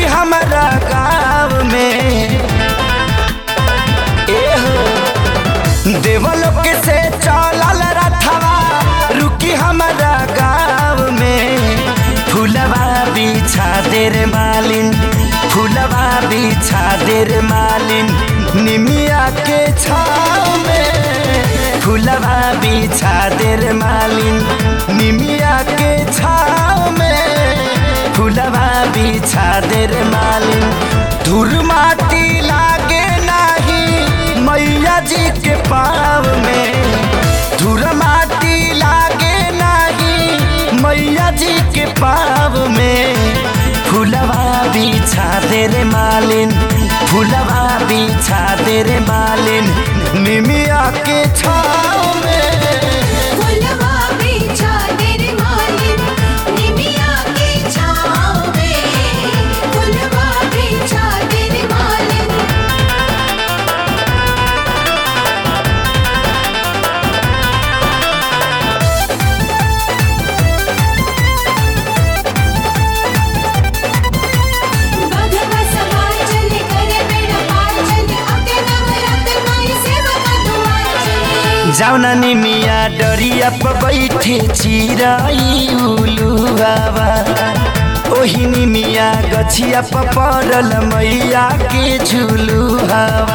रुकी हमारा गाँव में ए हो देवलोक से चलल रथवा रुकी हमारा गाँव में फूलवा बिछा दे रे मालिन फूलवा बिछा दे रे मालिन निमिया के छाव में फूलवा बिछा दे रे मालिन निमिया के छाव में फूलवा बिछा दे रे मालिन धूर माटी लागे नाही मैया जी के पाव में धूर माटी लागे नाही मैया जी के पाव में फूलवा बिछा दे रे मालिन फूलवा बिछा दे रे मालिन निमिया के छाव में फुलवा बिछा दे रे मालिन निमिया की छाँव में फुलवा बिछा दे रे मालिन बघवा सवार चले करे बेड़ा पार चले अके नवरत्न माई सेवका दुआर चले जाउना निमिया डरिया प बैठे चिराई उलु बाबा ओही निमिया गछिया प परल मैया के झुलु हवा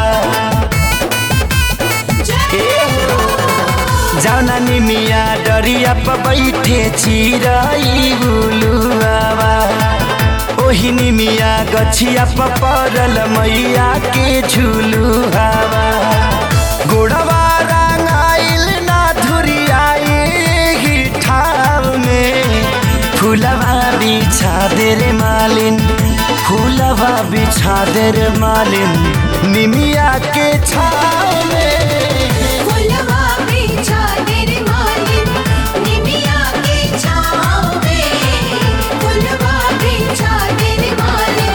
जाउना निमिया डरिया प बैठे चिराई उलु बाबा ओही निमिया गछिया प परल मैया के झुलु हवा गोड़वा रंगाइल ना धुरियाई ठाव में फूलवा बिछा दे रे मालिन फूलवा बिछा दे रे मालिन निमिया के छाव में फुलवा बिछा दे रे मालिन निमिया की छाँव में फुलवा बिछा दे रे मालिन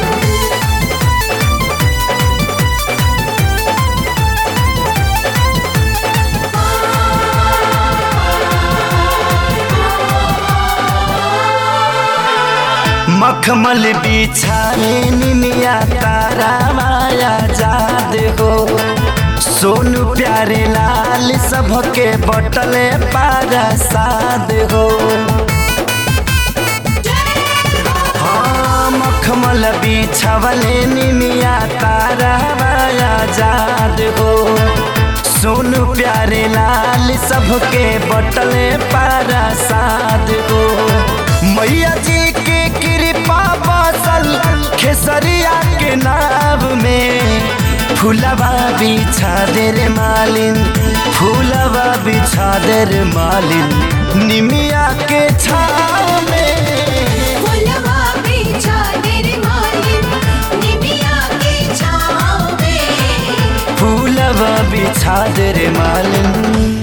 मखमल बिछाए निमिया तारा माया जाद हो सोनू प्यारे लाल सबके बटले पारा साद हो हाँ मखमल बिछवले निमिया तारा माया जाद हो सोनू प्यारे लाल सबके बटले पारा साद हो मैया जी के कृपा बसल खेसरिया के नाव में फूलवा बिछा दे रे मालिन फूलवा बिछा दे रे मालिन निमिया के छाव में फुलवा बिछा दे रे मालिन निमिया की छाँव में फूलवा बिछा दे रे मालिन